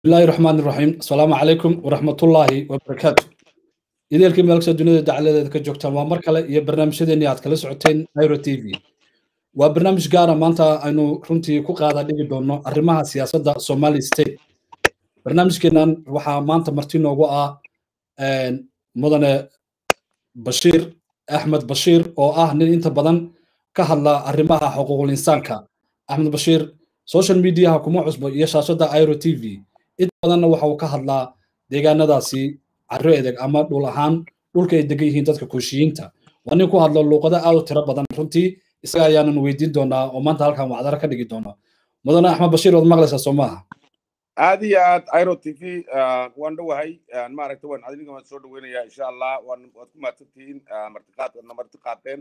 bismillahi raxmaan iraxiim asalaamu calaykum waraxmatullaahi wabarakaatu ideelkii meelkasta dunida dacaladeeda ka joogtaan waa mar kale iyo barnaamijyadeennii aad kala socoteen iro t v waa barnaamij gaara maanta aynu runtii ku qaada dhigi doonno arrimaha siyaasadda somali state barnaamijkeennan waxaa maanta marti noogu ah mudane bashiir axmed bashiir oo ah nin inta badan ka hadla arrimaha xuquuqul insaanka axmed bashiir social mediaha kuma cusbo iyo shaashadda iro t v inta badanna waxa uu ka hadlaa deegaanadaasi carro edeg ama dhul ahaan dhulka ay degan yihiin dadka kooshiyiinta waa nin ku hadlo luuqado aad u tiro badan runtii isaga ayaanan weydiin doonaa oo maanta halkan wacdaro ka dhigi doona mudane axmed bashiir waad maqlaysaa soo maaha aad iyo aad iro t v waan dhowahay maaragta waan adiniga waan soo dhaweynayaa insha allah waan waad ku mahadsantihiin martiqaad waadna marti qaateen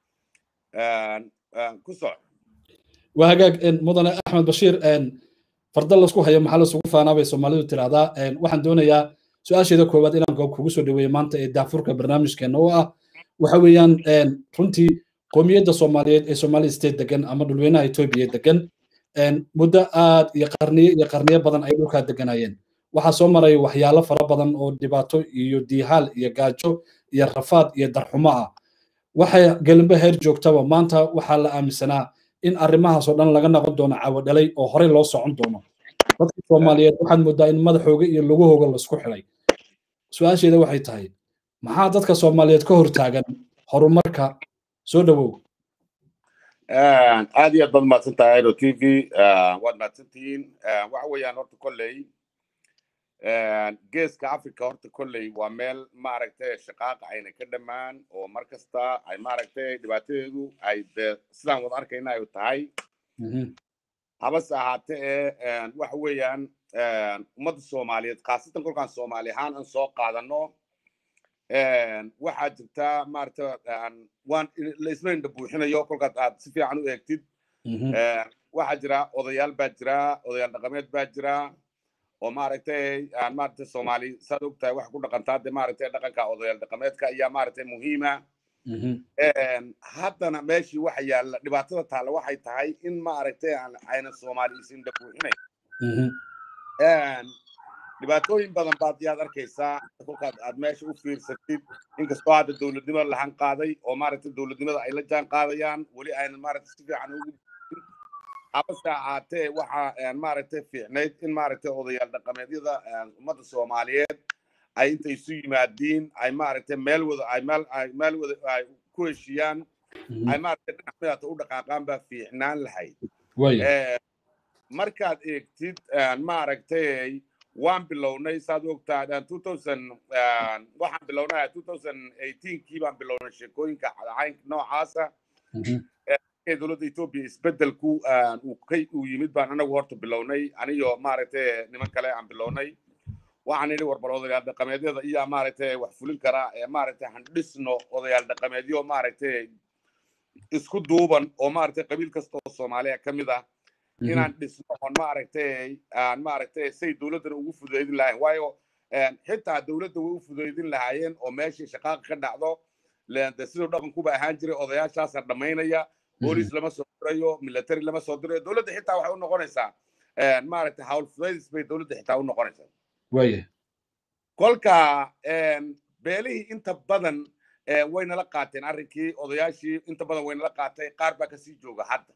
ku soc waa hagaag mudane axmed bashiir farda lasku hayo maxaa lasugu faanaa bay soomaalidu tiraahdaa waxaan doonayaa su-aasheeda koowaad inaan kugu soo dhaweeyo maanta ee daafurka barnaamijkeena oo ah waxa weeyaan runtii qoomiyadda soomaaliyeed ee somali state degan ama dhulweynaha etoobiya degan muddo aad iyo qarniyo iyo qarniyo badan ay dhulkaa deganayeen waxaa soo maray waxyaalo fara badan oo dhibaato iyo diihaal iyo gaajo iyo rafaad iyo darxumo ah waxay gelinba heer joogtaba maanta waxaa la aaminsanaa in arrimahaas oo dhan laga noqon doono caawadhalay oo horey loo socon doono dadka soomaaliyeed waxaad moodaa in madaxooga iyo lugahooga laisku xidhay su-aasheeda waxay tahay maxaa dadka soomaaliyeed ka hortaagan horumarka soo dhowow aad iyo aad baad mahadsan tahay iro t v waad mahadsantihiin waxa weeyaan horta kolley geeska africa horta kolley waa meel maaragtay shaqaaqa ayna ka dhammaan oo mar kasta ay maaragtay dhibaatadeedu ay de sidaan wada arkayna ay tahay habase ahaatee ee waxa weeyaan ummadda soomaaliyeed khaasatan kolkaan soomaali ahaan aan soo qaadano waxaa jirta maaragta waan laisla indha buuxinayo kolkaad aad si fiican u eegtid waxaa jira odayaal baa jira odayaal dhaqameed baa jira oo maaragtay maaragtay soomaali saad og tahay waxay ku dhaqantaa de maaragtay dhaqanka odayaal dhaqameedka ayaa maaragtay muhiima haddana meeshii waxa yaalla dhibaatada taalla waxay tahay in maaragtay ayna soomaali isindha buuxinayn dhibaatooyin badan baad yaad arkaysaa kolkaad aad meesha u fiirsatid inkastoo hadda dowladnimo lahan qaaday oo maaragtay dowladnimada ay la jaan qaadayaan weli aynan maaragtay si fiican ugu habase ahaatee waxa maaragtay fiicnayd in maaragtay odayaal dhaqameedyada ummadda soomaaliyeed ay intay isu yimaadiin ay maaragtay meel wada ay meel ay meel wada ay ku heshiiyaan ay maaragtay dhinacyada u dhaqaaqaan baa fiicnaan lahayd markaad eegtid maaragtay waan bilownay saad ogtaa waxaan bilownay kii baan bilownay sheekooyinka cadacaynka noocaasa dowladda etoobiya isbedelku uu yimid baan anagu horta bilownay aniyo maaragtay niman kale aan bilownay waxaan idhi warbal odayaal dhaqameedyada iyaa maaragtay wax fulin karaa ee maaragtay han dhisno odayaal dhaqameedyo maaragtay isku duuban oo maaragtay qabiil kasta oo soomaaliya ka mid ah inaan dhisno oon maaragtay aan maaragtay say dowladdana ugu fudaydin lahayn waayo xitaa dowladda way u fudaydin lahaayeen oo meeshii shaqaaqa ka dhacdo de siduu dhaqankuba ahaan jiray odayaashaasa dhammaynaya boolis lama soo dirayo military lama soo dirayo dowladda xitaa waxay u noqonaysaa maaragtay hawl fudaydis bay dowladda xitaa u noqonaysaa waye kolka beelihii inta badan way nala qaateen arrinkii odayaashii inta badan way nala qaatay qaar baa kasii jooga hadda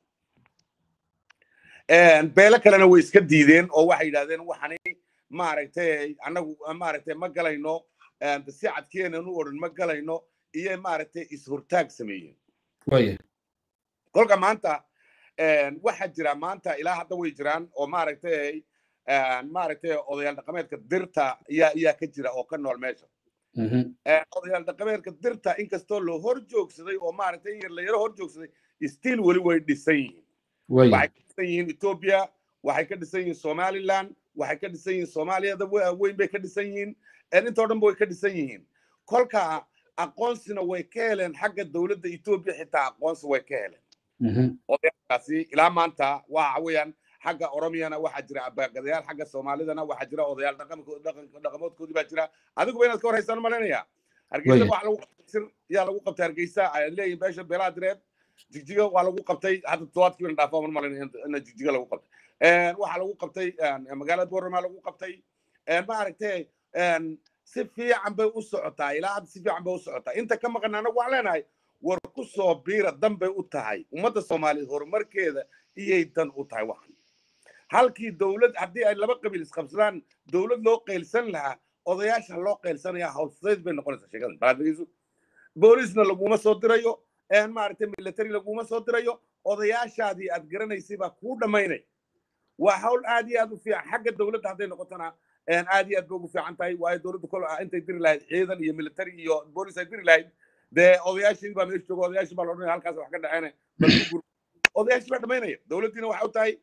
beelo kalena way iska diideen oo waxay yidhahdeen waxani maaragtay annagu maaragtay ma galayno si cadkeenan u odhan ma galayno iyo maaragtay is-hortaag sameeyeen waye kolka maanta waxaa jira maanta ilaa hadda way jiraan oo maaragtay maaragtay odayaal dhaqameedka dirta ayaa ayaa ka jira oo ka nool meesha odayaal dhaqameedka dirta inkastoo la hor joogsaday oo maaragtay la yaro hor joogsaday still weli way dhisan yihiin waxay ka dhisan yihiin ethiopia waxay ka dhisan yihiin somaliland waxay ka dhisan yihiin soomaaliyada weyn bay ka dhisan yihiin intoo dhan ba way ka dhisan yihiin kolka aqoonsina way ka heleen xagga dowladda ethiopia xitaa aqoonsi way ka heleen odayaalkaasi ilaa maanta waxa weeyaan xagga oromiyana waxaa jira abaagadayaal xagga soomaalidana waxaa jira odayaal dhaqamoodkoodii baa jira adiguba inaad ka horhaysaan malinaya hargeysa waxa lagu qabtay yaa lagu qabtay hargeysa ay leeyihin beesha beelaha direed jigjiga waa lagu qabtay hadda todobaadkii baan dhaafaa mar malin ina jigjiga lagu qabtay waxaa lagu qabtay magaalada boorama lagu qabtay maaragtay si fiican bay u socotaa ilaa hadda si fiican bay u socotaa inta ka maqan anagu waxaan leenahay war ku soo biira dan bay u tahay ummadda soomaaliyeed horumarkeeda iyay dan u tahay waxan halkii dowlad haddii ay laba qabiil isqabsadaan dowlad loo qaylsan lahaa odayaasha loo qaylsanaya hawlfudayd bay noqonaysaa sheekadan baadageyso boolisna laguma soo dirayo maaragtay military laguma soo dirayo odayaashaadii aad garanaysay baa kuu dhammaynay waa hawl aad iyo aad u fiican xagga dowladda hadday noqotona aad iyo aad bay ugu fiican tahay waayo dowladda kol intay diri lahayd ciidan iyo military iyo boolis ay diri lahayd dee odayaashii baa meesha jooga odayaashii baa la odhanaya halkaas wax ka dhaceen odayaashii baa dhammaynaya dowladdiina waxay u tahay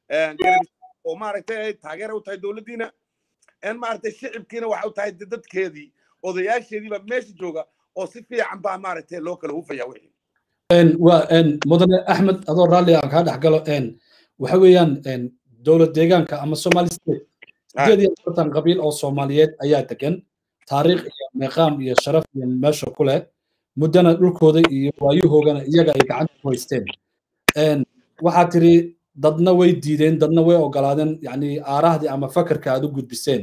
oo maaragtay taageera u tahay dowladdiina maaragtay shicibkiina waxay u tahay dadkeedii odayaasheedii baa meesha jooga oo si fiican baa maaragtay loo kala hufaya wixii waa mudane axmed adoo raalli aan kaa dhex galo waxa weeyaan dowlad deegaanka ama somali state sideed iyo afartan qabiil oo soomaaliyeed ayaa degan taariikh iyo meeqaam iyo sharaf iyo meesha ku leh muddana dhulkooda iyo waayahoogana iyaga ay gacanta ku haysteen waxaa tiri dadna way diideen dadna way ogolaadeen yani aarahdii ama fakarka aad u gudbiseen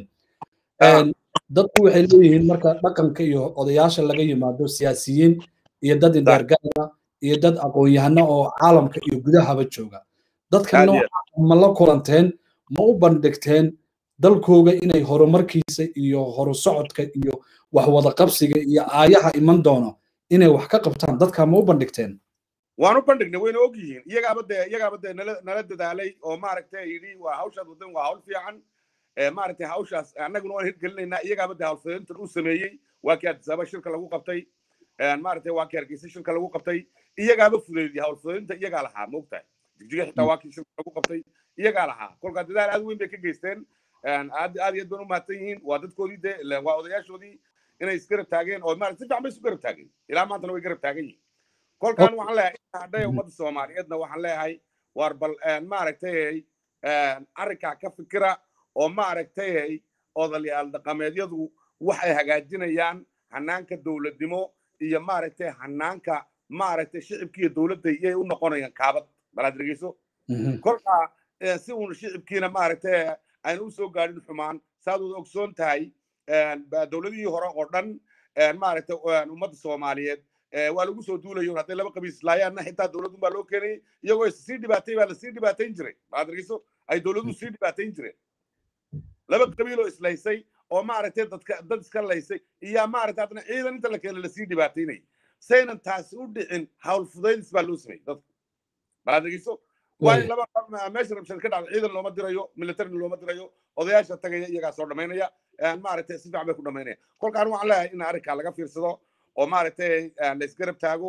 dadku waxay leeyihiin marka dhaqanka iyo odayaasha laga yimaado siyaasiyiin iyo dad indeergaara iyo dad aqoon-yahano oo caalamka iyo gudahaba jooga dadka nooca ma la kulanteen ma u bandhigteen dalkooga inay horumarkiisa iyo horu socodka iyo wax wada qabsiga iyo aayaha iman doono inay wax ka qabtaan dadka ma u bandhigteen waan u bandhignay wayna og yihiin iyagaaba dee iyagaaba dee nala nala dadaalay oo maaragtay yidhi waa hawshaad wadan waa hawl fiican maaragtay hawshaas annaguna waan hirgelinaynaa iyagaaba dee hawlfudintan u sameeyey waa kii adisaaba shirka lagu qabtay maaragtay waa kii hargeysa shirka lagu qabtay iyagaaba fudeydiyay hawlfudinta iyagaa lahaa moogtahay jigjiga xitaa waa kii shirka lagu qabtay iyagaa lahaa kolkaa dadaal aad weyn bay ka geysteen aad aad iyo aad baan u mahadsan yihiin waa dadkoodii dee waa odayaashoodii inay isgarab taageen oo maarata si fiican bay isu garab taageen ilaa maantana way garab taagan yihiin kolkaan waxaan leeyahay hadhay ummadda soomaaliyeedna waxaan leeyahay war bal maaragtay arrinkaa ka fikira oo maaragtay odayaal dhaqameedyadu waxay hagaajinayaan hanaanka dowladnimo iyo maaragtay hanaanka maaragtay shicibki iyo dowladda iyay u noqonayaan kaabad balaad dhegeyso kolkaa si uun shicibkiina maaragtay ayna u soo gaadhin xumaan saad wada ogsoon tahay dowladihii hore oo dhan maaragtay ummadda soomaaliyeed waa lagu soo duulayo hadday laba qabiis islaayaanna xitaa dowladun baa loo keenayay iyagoo sii dhibaatay baa lasii dhibaatayn jiray balaad dhegeyso ay dowladuhu sii dhibaatayn jireen laba qabiiloo islaysay oo maaragtay dadka dad iska laysay iyo maaragtay haddana ciidan inta la keena lasii dhibaataynayay saynan taasi u dhicin hawl fudaydis baa loo sameeyey dadka balaad dhegeyso waa in laba meesha rabshad ka dhacda ciidan looma dirayo militarina looma dirayo odayaasha tagaya iyagaa soo dhamaynaya maaragtay si fiican bay ku dhamaynaya kolkaan waxaan leeyahay in arrinkaa laga fiirsado oo maaragtay laysgarab taago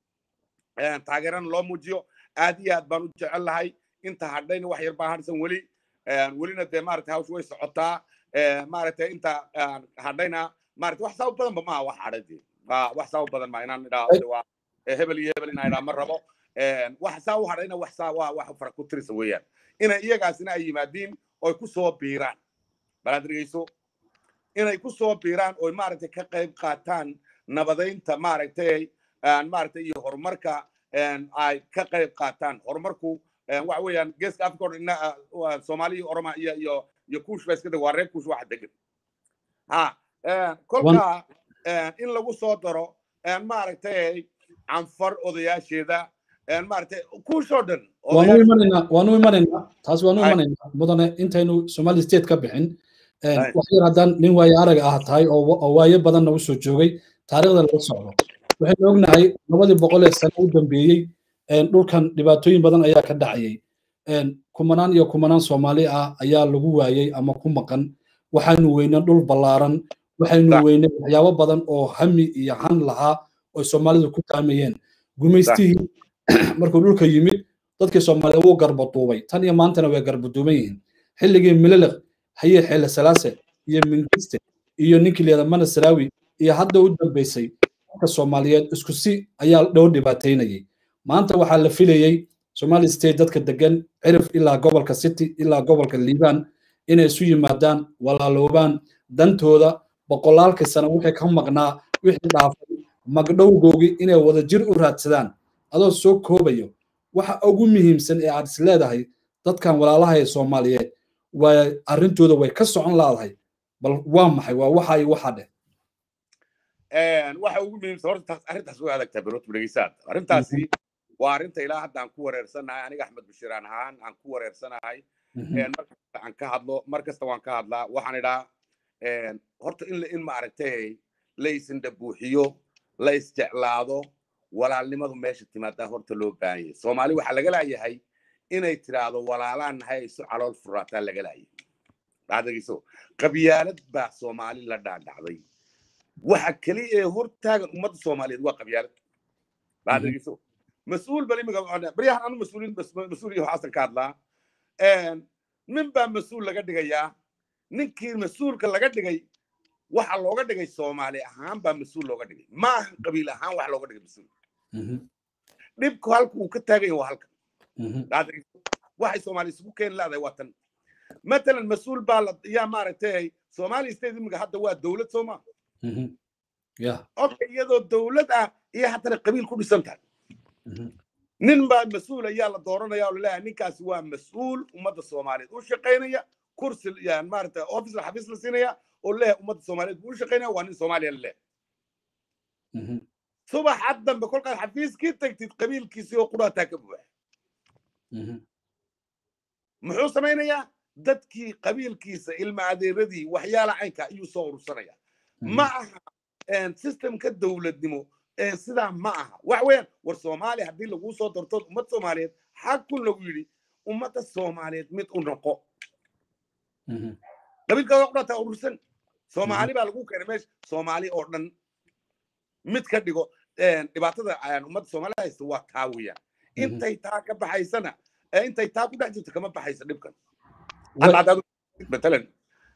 taageerana loo muujiyo aad iyo aad baan u jecel lahay inta hadhayna wax yar baa harsan weli welina dee maaragtay hawsha way socotaa maaragtay inta hadhayna maaragtay wax saabab badanba maaha wax hadhay wax saabab badan ma inaan idhaa waa hebel iyo hebel inaan idhaa ma rabo wax saa u hadhayna wax saa waa wax fara ku tirisa weeyaan inay iyagaasina ay yimaadiin oy ku soo biiraan balaad dhegeyso inay ku soo biiraan oy maaragtay ka qayb qaataan nabadaynta maaragtay maaragtay iyo horumarka ay ka qayb qaataan horumarku waxa weeyaan geeska africa o dhan soomaaliya oroma iyo iyo iyo kuush ba iska deg waa reer kuush waxa degan ha kolka in lagu soo daro maaragtay canfar odayaasheeda maaragtay kuushoo dhan waanu imanaynaa waanu imanaynaa taas waanu imanaynaa mudane intaynu somali state ka bixin wax yar haddaan nin waayo arag ah tahay oo waayo badan nagu soo joogay taariikhda laga socdo waxaynu ognahay labadii boqol ee sano u dambeeyey dhulkan dhibaatooyin badan ayaa ka dhacayay kumanaan iyo kumanaan soomaali ah ayaa lagu waayey ama ku maqan waxaanu weynay dhul ballaaran waxaynu weynay waxyaabo badan oo hami iyo han lahaa oo soomaalidu ku taamayeen gumaystihii markuu dhulka yimid dadkii soomaaliya wuu garbaduubay tan iyo maantana way garbaduuban yihiin xilligii mililiq haye xeele salaase iyo mingiste iyo ninkii leeda mana saraawi iyo hadda u dambaysay dadka soomaaliyeed isku si ayaa dhow dhibaataynayay maanta waxaa la filayey somali state dadka degan cirif ilaa gobolka city ilaa gobolka liibaan inay isu yimaadaan walaaloobaan dantooda boqolaalkii sano wixii ka maqnaa wixii dhaafay magdhowgoogii inay wada jir u raadsadaan adoo soo koobayo waxa ugu muhiimsan ee aad is leedahay dadkan walaalaha ee soomaaliyeed waa arrintooda way ka socon laadahay bal waa maxay waa waxa iyo waxa dheh waxa ugu muhiimsan horta taas arrintaas way adagtaa berot dhegeysaad arrintaasi waa arrinta ilaa hadda aan ku wareersanahay aniga axmed bashiraan ahaan aan ku wareersanahay markasta aan ka hadlo mar kasta waan ka hadlaa waxaan idhaa horta in in maaragtay la isindha buuxiyo la isjeclaado walaalnimadu meesha timaadaa horta loo baahan yahay soomaali waxaa laga laayahay inay tiraahdo walaalaan nahay isu calool furaataa laga laayay dhacdageyso qabyaalad baa soomaali la dhaadhacday waxa keliya ee hortaagan ummadda soomaaliyeed waa qabyaalad dhacdageyso mas-uul bal imika baryahan anu mas-uuliin mas-uul iyo xasan ka hadlaa nin baa mas-uul laga dhigayaa ninkii mas-uulka laga dhigay waxa looga dhigay soomaali ahaan baa mas-uul looga dhigay ma aha qabiil ahaan wax looga dhigay mas-uul dhibku halka uu ka taaganya waa halka waxay soomaali isugu keeni laadahay waa tan matalan mas-uul baa la yaa maaragtay soomaali state imika hadda waa dowlad sooma okay iyadoo dowlad ah iyo haddana qabiil ku dhisan tahay nin baa mas-uul ayaa la dooranaya oo laleeyahay ninkaasi waa mas-uul ummadda soomaaliyeed u shaqaynaya kursi yani maaragtay office la xafiis la siinaya oo leeyahay ummadda soomaaliyeed buu u shaqaynaya waa nin soomaaliya la leeyahay subaxa dambe kolkaad xafiiskii tagtid qabiilkiisii oo quraataa ka buuxa muxuu samaynayaa dadkii qabiilkiisa ilma adeeradii waxyaala caynka ayuu soo urursanaya ma aha systemka dowladnimo sidaa ma aha wax weeyaan war soomaaliya haddii laguu soo darto ummad soomaaliyeed xaqun lagu yidhi ummadda soomaaliyeed mid u noqo qabiilkaada qurataa urursan soomaali baa lagu keenay meesha soomaali oo dhan mid ka dhigo dhibaatada ummadda soomaaliya haysta waa taa weeyaan intay taa ka baxaysana intay taa ku dhex jirto kama baxaysa dhibkan matalan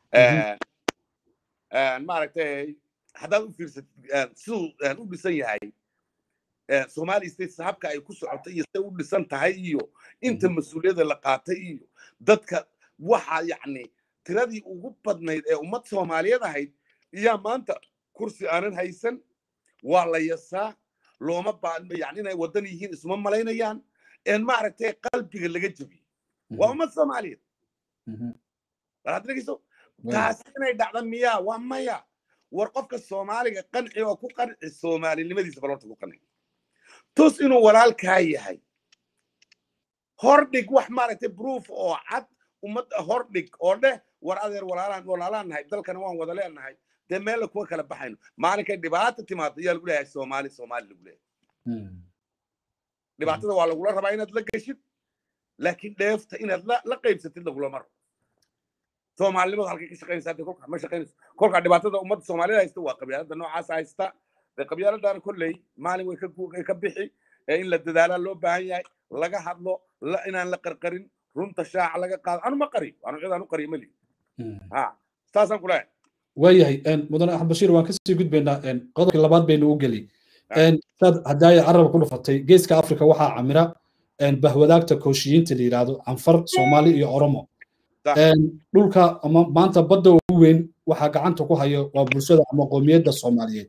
maaragtay haddaad u fiirsatid siduu u dhisan yahay somali state habka ay ku socoto iyo siday u dhisan tahay iyo inta mas-uuliyadda la qaatay iyo dadka waxa yacni tiradii ugu badnayd ee ummad soomaaliyeed ahayd iyaa maanta kursi aanan haysan waa la yasaa looma yani inay waddan yihiin isuma malaynayaan maaragtay qalbiga laga jebiyey waa ummad soomaaliyeed bal dhegeyso taasi inay dhacda miyaa waa maya war qofka soomaaliga qanci oo ku qanci soomaalinimadiisa bal horta ku qanci tus inuu walaalkaa yahay hordhig wax maaragtay proof oo cad ummadda hordhig oo dheh war adeer walaalaan walaalaan nahay dalkana waan wada leenahay dee meella kuwa kala baxayno maalinkay dhibaata timaado ayaa lagu leeyahay soomaali soomaali lagu leeyahay dhibaatada waa lagula rabaa inaad la geshid laakiin dheefta inaad la qaybsatid lagulama rabo soomaalinimadu halkay ka shaqaynaysaa dee kolkaa ma shaqaynayso kolkaa dhibaatada ummadda soomaalida haysta waa qabyaalada noocaas haysta dee qabyaaladaana kolley maalin way ka bixi in la dadaalaa loo baahan yahay laga hadlo inaan la qarqarin runta shaaca laga qaado anu ma qariyo anu cid aan u qariyo mali ha saasaan kuleeyahay waayahay mudane axmed bashiir waan kasii gudbaynaa qodobkii labaad baynu u geli saad haddaaya carabka ku dhufatay geeska afrika waxaa camira bahwadaagta kooshiyiinta la yidhaahdo canfar soomaali iyo oromo dhulka ama maanta badda ugu weyn waxaa gacanta ku hayo waa bulshada ama qoomiyadda soomaaliyeed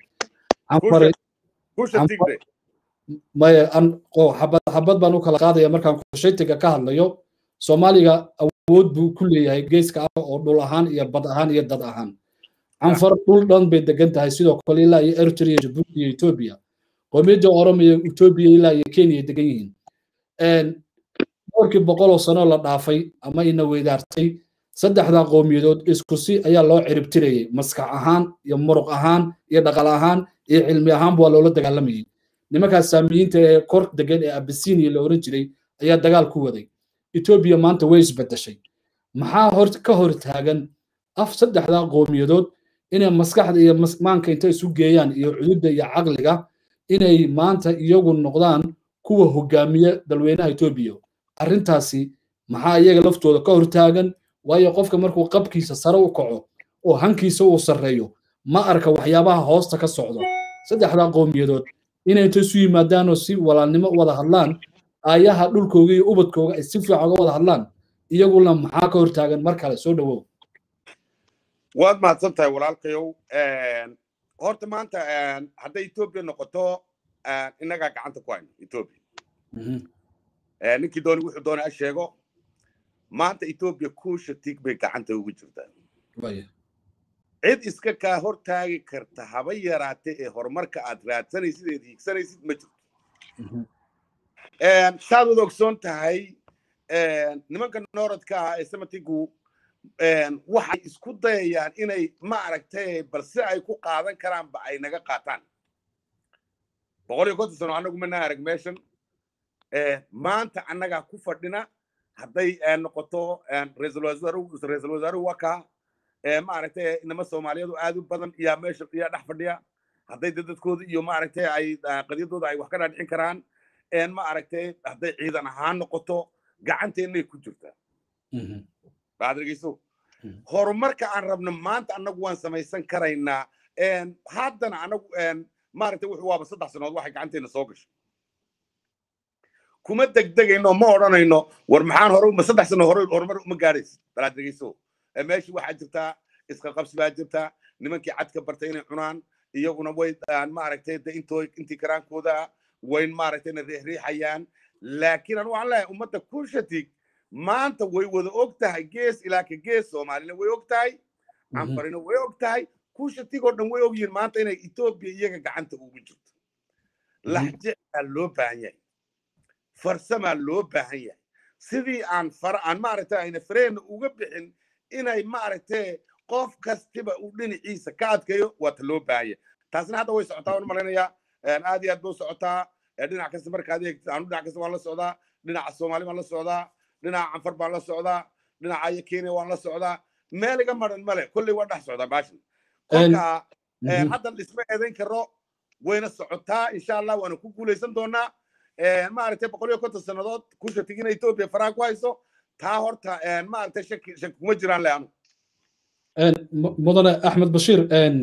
maya xabad baan u kala qaadaya markaan kushaytiga ka hadlayo soomaaliga awood buu ku leeyahay geeska afrika oo dhul ahaan iyo bad ahaan iyo dad ahaan canfar dhul dhan bay degan tahay sidoo kale ilaa iyo eritrea jabuuti iyo etoobiya qoomiyadda oromo iyo etoobiya ilaa iyo kenya degan yihiin dhowrkii boqoloo sano la dhaafay ama ina weydaartay saddexdaa qowmiyadood isku si ayaa loo ciribtirayay maskax ahaan iyo muruq ahaan iyo dhaqal ahaan iyo cilmi ahaanba waa loola dagaalamayay nimankaas saamiyiinta ee kor degan ee abisinia la oran jiray ayaa dagaal ku waday etoobiya maanta way isbedeshay maxaa hor ka hor taagan af saddexdaa qowmiyadood inay maskaxda iyo maanka inta isu geeyaan iyo cududda iyo caqliga inay maanta iyagu noqdaan kuwa hogaamiya dalweynaha etoobiya arrintaasi maxaa iyaga laftooda ka hortaagan waayo qofka markuu qabkiisa sare u kaco oo hankiisa uu sarreeyo ma arka waxyaabaha hoosta ka socdo saddexdaa qowmiyadood inay inta isu yimaadaanoo si walaalnimo wada hadlaan aayaha dhulkooga iyo ubadkooga ay si fiican uga wada hadlaan iyaguna maxaa ka hortaagan mar kale soo dhowow waad mahadsan tahay walaalkayow horta maanta hadday etoobiya noqoto innagaa gacanta ku hayno etoobiya ninkii dooni wuxuu doonay a sheego maanta etoobiya kuusha tig bay gacanta ugu jirtaa cid iska kaa hortaagi karta haba yaraate ee horumarka aad raadsanaysid eed hiigsanaysid ma jirto saad wad ogsoon tahay nimanka nooradka ah ee samatigu waxay isku dayayaan inay ma aragtay balse ay ku qaadan karaanba ay naga qaataan boqol iyo konton sano annagu mana arag meeshan maanta annagaa ku fadhina hadday noqoto ra-iisul wasaaruhu waka maaragtay inama soomaaliyeedu aad u badan iyaa meesha iyaa dhex fadhiya hadday dadadkooda iyo maaragtay ay qadiyadooda ay wax ka dhaadhicin karaan ma aragtay hadday ciidan ahaan noqoto gacanteennay ku jirtaa baad dhegeyso horumarka aan rabno maanta annagu waan samaysan karaynaa haddana annagu maaragtay wuxuu waaba saddex sanood waxay gacanteena soo gashay kuma degdegayno ma odhanayno war maxaan hore ma saddex sano hore horumar uma gaadhaysid balaad dhegeyso meeshii waxaa jirtaa iska qabsi baa jirtaa nimankii cadka bartay inay cunaan iyaguna way maaragtay de intoo intii karaankooda wayn maaragtayna riixriixayaan laakiin anu waxaan leeyahay ummadda kuushatig maanta way wada og tahay gees ilaa ka gees soomaalina way og tahay canfarina way og tahay kuushatig oo dhan way og yihiin maanta inay etoobiya iyaga gacanta ugu jirto laxjecaa loo baahan yahay farsamaa loo baahan yahay sidii aan far aan maaragtay ayna fareenna uga bixin inay maaragtay qof kastiba uu dhinaciisa ka adkayo waa ta loo baahan yahay taasna hadda way socotaa waan malaynayaa aad iyo aad bay u socotaa dhinac kasta markaad eegtid anu dhinac kasta waan la socdaa dhinaca soomaali baan la socdaa dhinaca canfar baan la socdaa dhinaca iyo kenya waan la socdaa meel iga maran male kolley waa dhex socdaa baashan kolka hadda dhisma eedayn karo wayna socotaa insha allah waana ku guulaysan doonaa maaragtay boqol iyo konton sannadood kusha tigina etoobiya faraha ku hayso taa horta maaragtay shaki shaki kuma jiraan le anu mudane axmed bashiir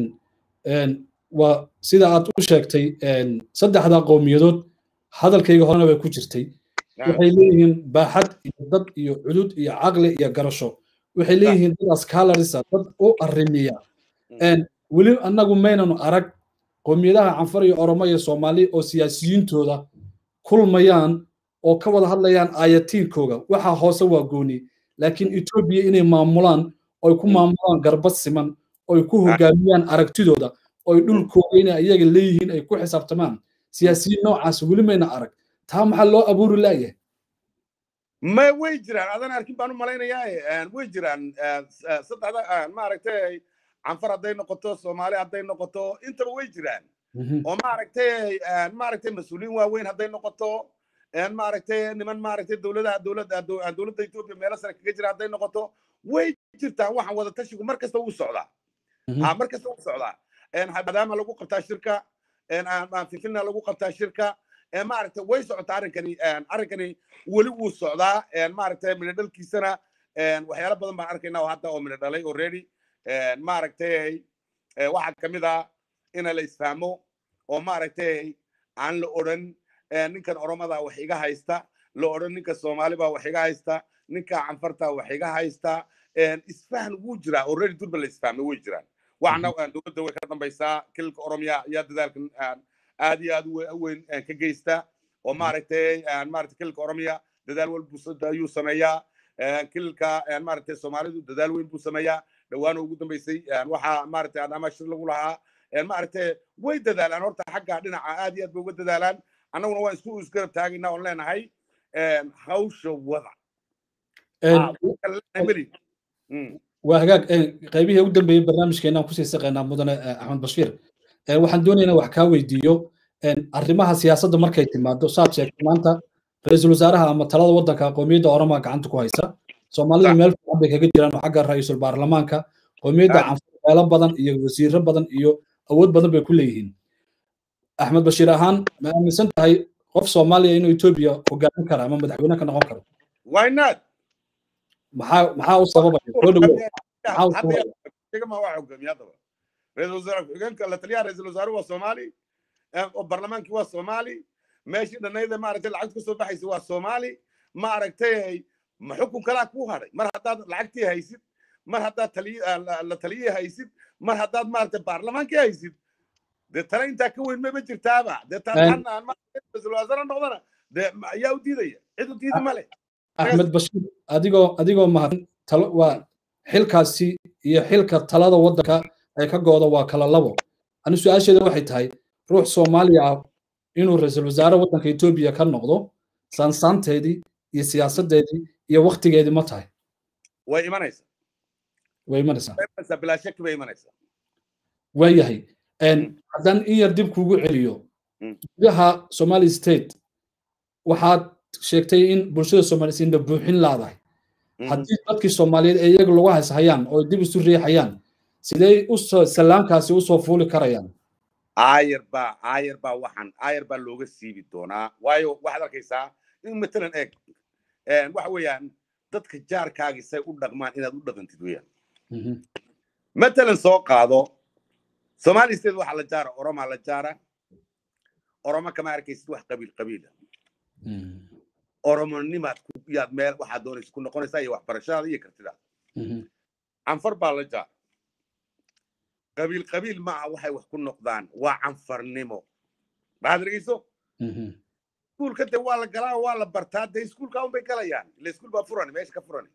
waa sida aad u sheegtay saddexda qowmiyadood hadalkayga horena bay ku jirtay waxay leeyihiin baaxad iyo dad iyo cudud iyo caqli iyo garasho waxay leeyihiin dad askaalarisa dad u arrimiya weli annagu maynanu arag qowmiyadaha canfar iyo oromo iyo soomaali oo siyaasiyiintooda kulmayaan oo ka wada hadlayaan aayatiinkooga waxa hoose waa gooni laakiin etoobiya inay maamulaan oy ku maamulaan garbad siman oy ku hogaamiyaan aragtidooda oy dhulkooda inay iyaga leeyihiin ay ku xisaabtamaan siyaasiyiin noocaas weli mayna arag taa maxaa loo abuuri laayahay ma way jiraan adan arkin baan u malaynayaa way jiraan saddexda maaragtay canfar hadday noqoto soomaali hadday noqoto intaba way jiraan oo maaragtay maaragtay mas-uuliyiin waaweyn hadday noqoto maaragtay niman maaragtay dowladaha dowladda dowladda etoobiya meelo sare kaga jira hadday noqoto way jirtaan waxaan wada tashigu mar kasta wuu socdaa mar kasta wuu socdaa maadaama lagu qabtaa shirka fifina lagu qabtaa shirka maaragtay way socotaa arrinkani arrinkani weli wuu socdaa maaragtay midho dhalkiisana waxyaalo badan baan arkaynaa oo hadda oo midho dhalay already maaragtay waxaa ka mid ah ina la isfahmo oo maaragtay aan la odhan ninkan oromada wax iga haysta la odhan ninka soomaali baa wax iga haysta ninka canfarta wax iga haysta isfahan wuu jiraa already durba la isfahmay way jiraan waxna dowladda way ka dambaysaa kililka oromiya ayaa dadaalkan aad iyo aad u weyn ka geysta oo maaragtay maaragtay kililka oromiya dadaal walbu ayuu sameeyaa kililka maaragtay soomaalidu dadaal weyn buu sameeyaa dhawaana ugu dambaysay waxaa maaragtay adama shir lagu lahaa maaragtay way dadaalaan horta xagga dhinaca aad iyo aad bay uga dadaalaan annaguna waan isku isgarab taagaynaa oon leenahay hawsha wada waa hagaag qaybihii ugu dambeeyey barnaamijkeena aan kusii saqaynaa mudane axmed bashiir waxaan doonaynaa wax kaa weydiiyo arrimaha siyaasadda markay timaado saad sheegtay maanta ra-iisul wasaaraha ama talada waddanka qowmiyadda oromaa gacanta ku haysa soomaalida meel fiican bay kaga jiraan oo xagga ra-iisul baarlamaanka qowmiyadda canfur meelo badan iyo wasiiro badan iyo awood badan bay ku leeyihiin axmed bashiir ahaan ma aaminsan tahay qof soomaaliya inuu etoobiya hogaamin kara ama madaxweyne ka noqon karo why not maxaa maxaa u sababaya soo dhawow waa hogaamiye haddaba ra-iisul wasaare ku-xigeenka la taliyaha ra-iisul wasaare waa soomaali oo barlamaankii waa soomaali meeshii dhanayda maaragtay lacagta kasoo baxaysa waa soomaali maaragtay ma xukun kalaa kuu hadhay mar haddaad lacagtii haysid mar haddaad la taliyii haysid mar haddaad maaragtay baarlamaankii haysid dee tale intaa ka weyn maba jirtaaba dee taan ra-iisul wasaare noqdana dee ayaa u diidaya cid u diidi male axmed bashiir adigoo adigoo mahadsan talo waa xilkaasi iyo xilka talada waddanka ay ka gooda waa kala labo ani su-aasheeda waxay tahay ruux soomaaliya ah inuu ra-iisul wasaare waddanka etoobiya ka noqdo saansaanteedii iyo siyaasadeedii iyo waktigeedii ma tahay way imanaysaa way imanaysaa way imanaysaa bilaa shaki bay imanaysaa waayahay haddaan in yar dib kugu celiyo gudaha somali state waxaad sheegtay in bulshada soomaalisiinna buuxin laadahay haddii dadkii soomaaliyeed ee iyaga lagu hayshayaan oo dib isu riixayaan sidee usoo salaamkaasi usoo fuuli karayaan aayar baa aayar baa waxaan aayar baa looga siibi doonaa waayo waxaad arkaysaa in matalan eeg waxa weeyaan dadka jaarkaagii say u dhaqmaan inaad u dhaqantid weeyaan matalan soo qaado somali state waxaa la jaara oromaa la jaara oromo kama arkaysid wax qabiil qabiila oromonimaad yaad meel waxaad doonaysa ku noqonaysaa iyo waxbarashadaada iyo kartidaada canfar baa la jaara qabiil qabiil ma aha waxay wax ku noqdaan waa canfarnimo maxaad dhegeyso iskuulka de waa la galaa waa la bartaa de iskuulka un bay galayaan ila iskuul baa furani meesha ka furani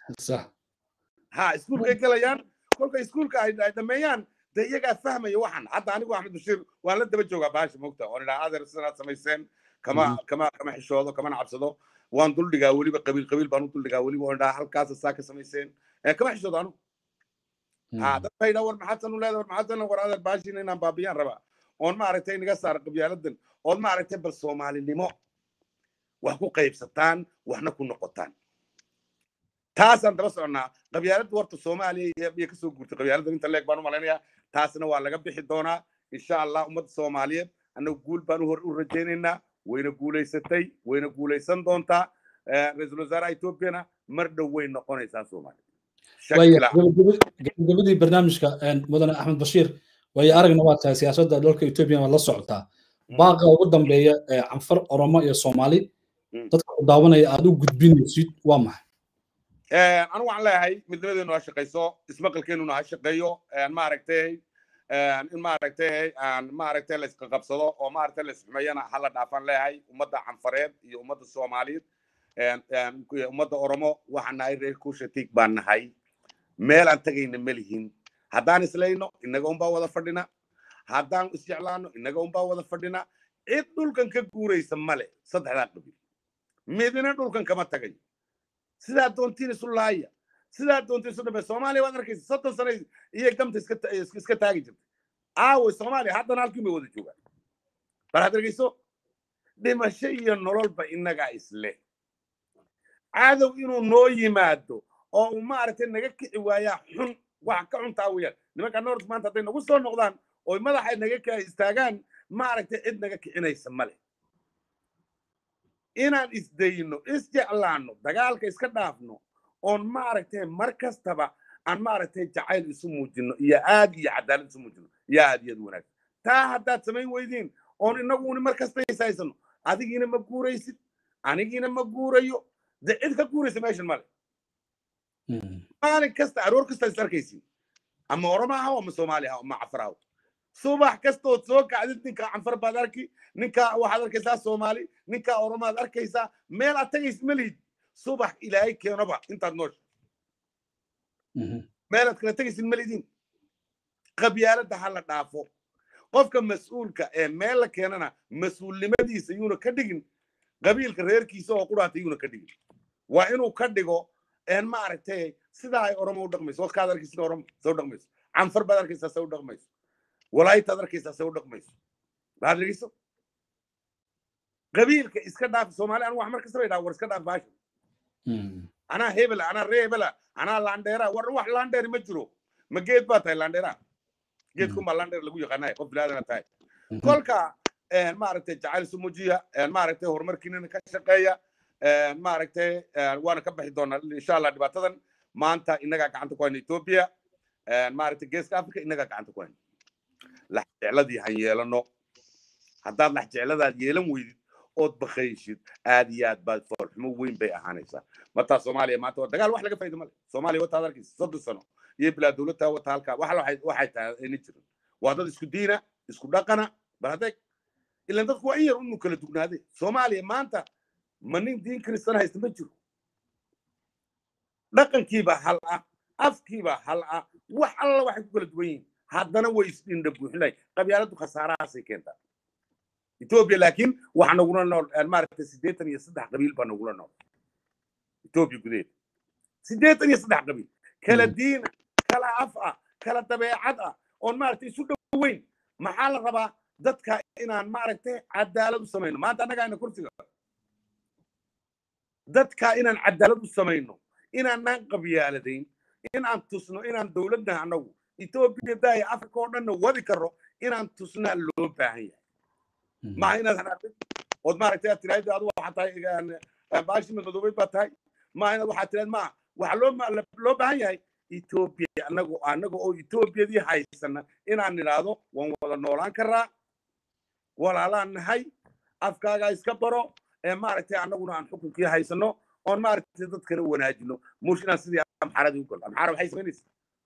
ha iskuulkay galayaan kolka iskuulka ay dhameeyaan de iyagaa fahmaya waxan hadda anigu axmed bashiir waan la daba joogaa baasha mogta oon idhaa adeer sidanaad samayseen kama kama kama xishoodo kamana cabsado waan duldhigaa weliba qabiil qabiil baan u duldhigaa weliba oon idhaa halkaasa saa ka samayseen kama xishoodo anigu ha dad bay idhaa war maxaadsan u leedahay war maxaadsan war adeer baashiina inaan baabiyaan rabaa oon maaragtay inaga saara qabyaaladan ood maaragtay bal soomaalinimo wax ku qaybsataan waxna ku noqotaan taasaan daba soconnaa qabyaaladda warta soomaaliya iyo kasoo guurtay qabyaaladan inta leeg baan u malaynayaa taasna waa laga bixi doonaa insha allah ummadda soomaaliyeed annagu guul baan u rajaynaynaa wayna guulaysatay wayna guulaysan doontaa ra-iisul wasaaraha etoobiyana mar dhow way noqonaysaa soomaaliya gabagabadii barnaamijka mudane axmed bashiir waayo aragna waa tahay siyaasadda dalka etoobiya waad la socotaa baaqa ugu dambeeya ee canfar oromo iyo soomaali dadka ku daawanaya aad u gudbinaysid waa maxay anu waxaan leeyahay midnimadeenu ha shaqayso ismaqalkeenuna ha shaqeeyo maaragtay in maaragtay maaragtay la iska qabsado oo maaragtay la isxumeeyana hala dhaafaan leeyahay ummadda canfareed iyo ummadda soomaaliyeed ummadda oromo waxaan nahay reer kuushatig baan nahay meel aan tagayna ma lihin haddaan islayno inaga unbaa wada fadhina haddaan isjeclaano inaga unbaa wada fadhina cid dhulkan ka guuraysa male saddexdaa qabiil midina dhulkan kama tagayo sidaa doontiin isu laaya sidaa doontiin isu dhabe soomaaliya waad arkaysa soddon sano iyo gamta iska taagi jirtay aaway soomaaliya haddana halkiin bay wada joogaan bal had arkayso dhimasho iyo nololba innagaa isle cadow inuu noo yimaado oo uu maaragtay naga kici waayaa xun wax ka cuntaa weeyaan nimanka north maanta hadday nagu soo noqdaan oy madaxa naga ka istaagaan maaragtay cid naga kicinaysa male inaan isdayno isjeclaano dagaalka iska dhaafno oon maaragtay mar kastaba aan maaragtay jacayl isu muujino iyo aad iyo cadaalad isu muujino iyo aad iyo aad wanaagsan taa haddaad samayn weydiin oon inaguni mar kasta isaysano adigiina ma guuraysid anigiina ma guurayo de cid ka guuraysa meeshan male maalin kasta aroor kasta is arkaysin ama oroma ahaw ama soomaali ahaw ama cafar ahaw subax kastood soo kacdid ninka canfar baad arki ninka waxaad arkaysaa soomaali ninka oromaad arkaysaa meel aad tagaysid ma lihid subax ilaahay keenoba intaad noosha meelaad kala tegaysid ma lidin qabyaaladda ha la dhaafo qofka mas-uulka ee meel la keenana mas-uulnimadiisa yuuna ka dhigin qabiilka reerkiisa oo quraata yuuna ka dhigin waa inuu ka dhigo maaragtay sidaa ay oromo u dhaqmayso waskaad arkaysa sida oromo se u dhaqmayso canfar baad arkaysaa se u dhaqmayso walaaytaad arkaysaa se u dhaqmayso baad dhegeyso qabiilka iska dhaaf soomaali anigu wax mar kastaba idhaa war iska dhaaf baasha anaa hebela anaa ree hebela anaa landheera war wax landheeri ma jiro ma geed baa tahay landheera geedkunbaa landheer lagu yaqaanaya qof bilaadana tahay kolka maaragtay jacayl isu muujiya maaragtay horumarkiinana ka shaqeeya maaragtay waana ka baxi doonaa insha allah dhibaatadan maanta innagaa gacanta ku hayna etoobiya maaragtay geeska africa innagaa gacanta ku hayna laxjecladii han yeelano haddaad laxjecladaad yeelan weydid ood bakayshid aad iyo aad baad foolxumo weyn bay ahaanaysaa martaa soomaaliya maanta waa dagaal wax laga fayda male soomaaliya wataad arkaysa soddon sano iyo bilaa dowladtaa wata halkaa wax waxay tahay ayna jirin waa dad isku diina isku dhaqana bal hadeeg ilan dadku waa in yar unu kala dugnaade soomaaliya maanta ma nin diin kristan haysta ma jiro dhaqankiiba hal ah afkiiba hal ah wax alla waxay ku kala duwan yihiin haddana way isdhindha buuxinay qabyaaladu khasaarahaasay keentaa etoobiya laakiin waxaa nagula nool maaragtay siddeetan iyo saddex qabiil baa nagula nool etoobiya gudaheeda siddeetan iyo saddex qabiil kala diina kala af ah kala dabeecad ah oon maaragtay isu dhoweyn maxaa la rabaa dadka inaan maaragtay cadaalad u samayno maanta annaga ayna kursiga dadka inaan cadaalad u samayno inaanaan qabyaaladayn inaan tusno inaan dowladda annagu etoobiya daaya africa oo dhanna wadi karo inaan tusnaa loo baahan yahay maha inaad hanaaqdid ood maaragtay aad tiraahdo adu waxaa tahay baashi madmadoobeyd baa tahay maha inaad waxaa tiraahd maa waxaa loo loo baahan yahay etoobiya annagu annaga oo etoobiyadii haysana inaan nidhaahdo waan wada noolaan karaa walaalaan nahay afkaagaa iska baro ee maaragtay annaguna aan xukunkii haysano oon maaragtay dadkana wanaajino mush inaan sidii amxaaradii u galo amxaara waxay samaynaysaa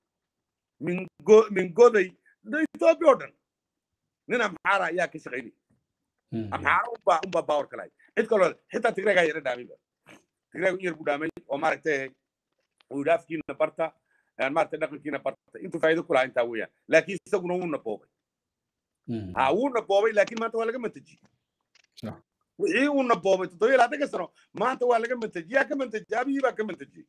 mingo mingoday etoobiya oo dhan nin amxaara ayaa ka shaqaynaya amxaara unbaa unbaa baawar kalahay cid kaloo xitaa tigreegaa yara dhaamayba tigreegu in yar buu dhaamay oo maaragtay uu yidhi afkiina barta maaragtay dhaqankiina barta intuu faa'iido ku lahaa intaa weeyaan laakiin isaguna wuuna boobay ha wuuna boobay laakiin maanta waa laga mantajiyey wixii uuna boobay toddobiya labaatanka sano maanta waa laga mantajiyey yaa ka mantajiyey abiyii baa ka mantajiyey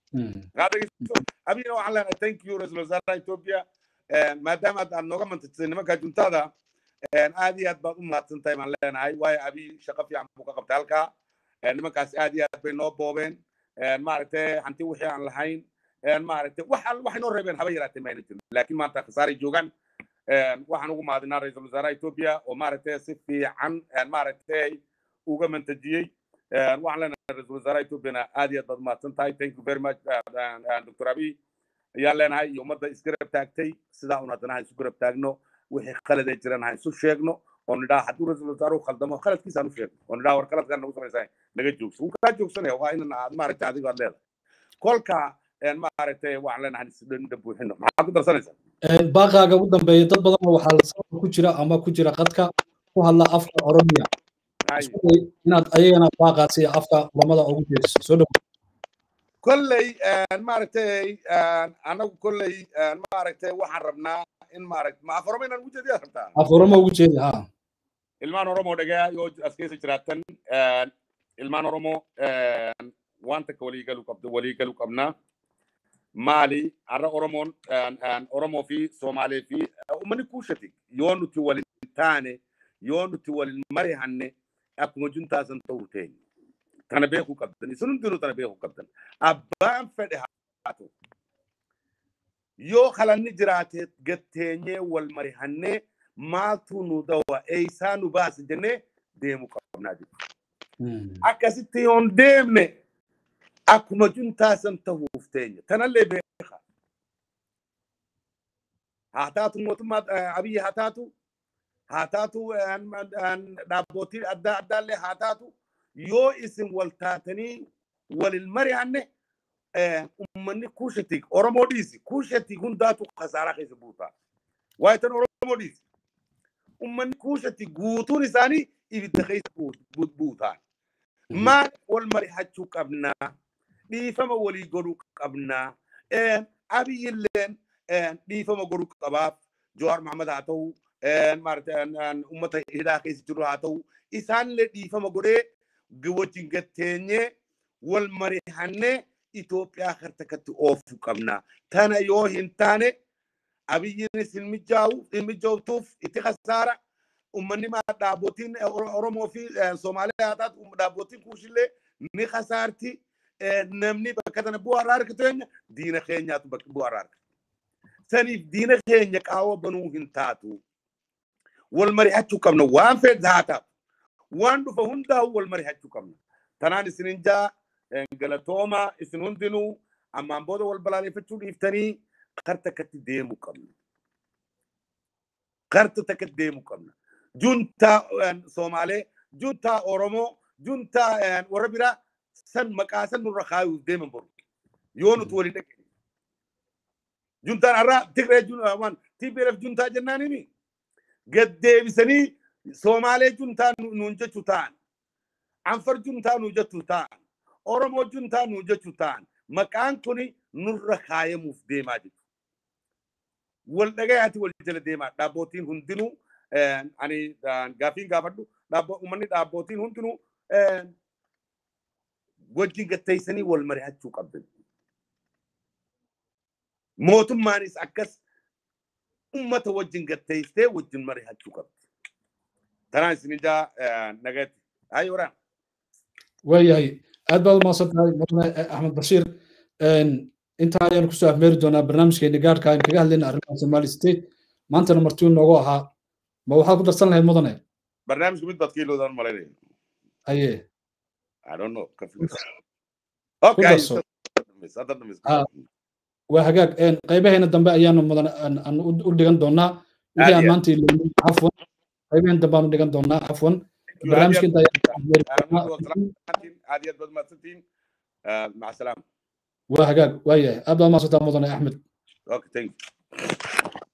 abiyina waxaan leenahay thank you ra-iisul wasaaraha etoobiya maadaama aad nooga mantajisay nimanka juntada aad iyo aad baad u mahadsan tahay baan leenahay waayo abiy shaqo fiican buu ka qabtay halkaa nimankaas aad iyo aad bay noo boobeen maaragtay hanti wixii aan lahayn maaragtay wax waxay noo reebeen haba yaraatee mayna jirin laakiin maanta khasaaray joogaan waxaan ugu mahadinaa ra-iisul wasaaraha etoobiya oo maaragtay si fiican maaragtay uga mantajiyey waxaan leenahay ra-iisul wasaaraha etoobiyana aad iyo aad baad umahadsan tahay thank you very much dr abiy ayaan leenahay iyo ummadda isgarab taagtay sidaa un haddana ha isu garab taagno wixii khalad ay jiraan ha isu sheegno oo nidhaa hadduu ra-iisul wasaaruhu khaldamo khaladkiisa aan u sheegno oo nidhaa war khaladkaan nagu samaysaa naga joogso wuu kaa joogsanaya waa inan aad maaragtay adigo aad leedahay kolka maaragtay waxaan leenahay isdhinda buuxino maxaa ku darsanaysaa baaqaaga ugu dambeeya dad badan waxaa sababka ku jira ama ku jira qadka ku hadla afka oromiya inaad ayagana baaqaasi afka lamada ugu jeediso soo dhow kolley maaragtay anagu kolley maaragtay waxaan rabnaa in maaragtay ma aforomo inaan ugu jeediyaa rabtaa aforomo ugu jeedi ha ilmaan oromo dhagaa yoo askeesa jiraatan ilmaan oromo wanta ka waliigalu qabda waliigalu qabnaa maali arra oromon oromo fi somali fi umani kushati yoo nuti walin taane yoo nuti walin mari hanne akkuma juntaasan ta'uu teenya tana beekuu qabdan isin hundinuu tana beekuu qabdan abbaan fedhe haatu yoo kalanni jiraate gatteenyee wal mari hannee maaltu nu dawa eeysaa nu baasi jennee deemuu qabnaa jechuudha akkasitti yoon deemne akkuma juntaasan ta'uuf teenya tanallee beeka haa taatu mootummaa abiyyi haa taatu haa taatu dhaabbootii adda addaallee haa taatu yoo isin wal taatanii walin mari'anne ummanni kuushatii oromoo dhiisi kuushatii hundaatu khasaaraa keessa buutaa waa'ee tan oromoo dhiisi ummanni kuushatii guutuun isaanii ibidda keessa buutaan maal wal mari'achuu qabnaa dhiifama walii godhuu qabnaa abiyyilleen dhiifama godhuu qabaaf jowaar mahamad haa ta'u ummata hidhaa keessa jiru haa ta'u isaanillee dhiifama godhee wajjin gatteenyee wal mari'annee Itoophiyaa harta katti oofuu qabna. Tana yoo hin taane abiyyiinis hin mijaa'u hin mijooftuuf itti khasaara. Uummanni maa dhaabbotiin Oromoo fi Somaaliyaa haa taatu dhaabbotiin kuushillee ni khasaarti. Namni bakka tana bu'aa irraa argatu eenyu diina keenyaatu bakka bu'aa irraa argatu. Saniif diina keenya qaawwa banuu hin taatu. Wal mari'achuu qabna waan fedhe haa taatu. Waan dhufa hundaa'u wal mari'achuu qabna. Tanaan isinin jaa galatooma isin hundinuu ammaan booda wal balaaleffachuu dhiiftanii karta akkatti deemuu qabna. Karta takkatti deemuu qabna. Juntaa Somaalee, juntaa Oromoo, juntaa warra biraa san maqaa san nurra kaayuuf deeman boru. Yoo nuti waliin dhaqe. Juntaan har'aa Tigree waan TPLF juntaa jennaanini gad deebisanii Somaalee juntaa nuun jechuu ta'an. Anfar juntaa nuun jechuu ta'an. Oromoo juntaa nu jechuu ta'an maqaan kuni nurra kaayamuuf deemaa jiru. Wal dhagayaati wal jala deemaa dhaabbootiin hundinuu ani gaafiin gaafadhu uummanni dhaabbootiin hundinuu wajjin gatteessanii wal mari'achuu qabdan. Mootummaanis akkas ummata wajjin gatteessee wajjin mari'achuu qabdi. Tanaan isin ijaa nagatti. Ayi waraan. waayahay aad baad umaasan tahay mudane axmed bashiir intaa ayaan kusoo afmeeri doonaa barnaamijkeeni gaarka aan kaga hadlayna arrimaha somali state maantana martiu noogu ahaa ma waxaad ku darsan lahayd mudane barnaamijka mid baad ka ilowdaan malaynaya aye I don't know. ku darso waa hagaag qaybaheena dambe ayaanu mudan aan u dhigan doonaa wixii aan maanta ilownin cafwan qaybaheena dambe aan u dhigan doonaa cafwan barnaamijka inta aad yaad baad mahadsantihiin maca salaama waa hagaag waayahay aad baad umaasantaa mudane axmed okay thank you